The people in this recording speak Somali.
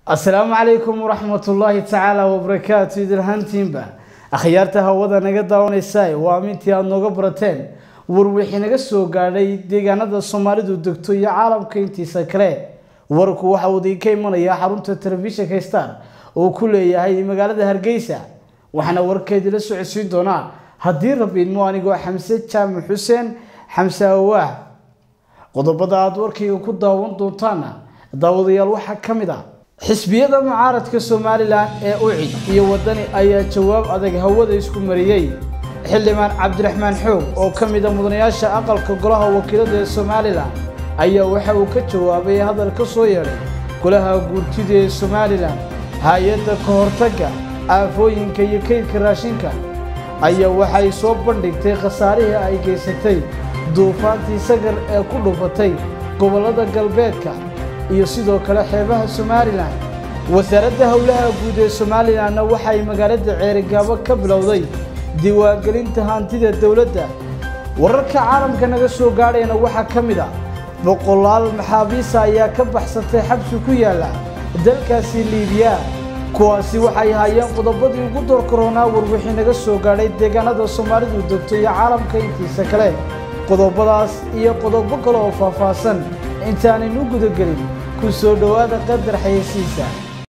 asalaamu calaykum waraxmatullaahi tacaala wabarakaatu idilhantiinba akhyaarta hawada naga daawanaysa waa amintii aada nooga barateen war wixii naga soo gaadhay deegaanada soomaalidu degto iyo caalamka intiisa kale warku waxa uu idinka imanayaa xarunta telefishinka star oo ku leeyahay magaalada hargeysa waxaana warkeedii la socodsiin doonaa haddii rabiidmo anigoo xamse jaamac xuseen xamse awaah qodobada aada warkayga ku daawan doontaana daawadayaal waxaa ka mid ah xisbiyada mucaaradka somalilan ee ucid iyo wadani ayaa jawaab adag hawada isku mariyey xildhibaan cabdiraxmaan xoog oo ka mid a mudanayaasha aqalka golaha wakiilada ee somalilan ayaa waxa uu ka jawaabay hadal ka soo yeedhay golaha guurtida ee somalilan hay-adda ka hortagga aafooyinka iyo kaydka raashinka ayaa waxay soo bandhigtay khasaarihii ay geysatay duufaantii sagar ee ku dhufatay gobollada galbeedka iyo sidoo kale xeebaha somalilan wasaaradda howlaha guud ee somalilanna waxay magaalada ceerigaabo ka bilowday diiwaangelinta hantida dowladda wararka caalamka naga soo gaadhayna waxaa ka mid ah boqolaal maxaabiisa ayaa ka baxsatay xabsi ku yaalla dalkaasi liibiya kuwaasi waxay hayeen qodobadii ugu doorkaroonaa warwixii naga soo gaadhay deegaanada soomaalidu degto iyo caalamka intiisa kale qodobadaas iyo qodobo kale oo faahfaahsan intaanaynu gudagelin ku soo dhowaada qadar xayeysiisa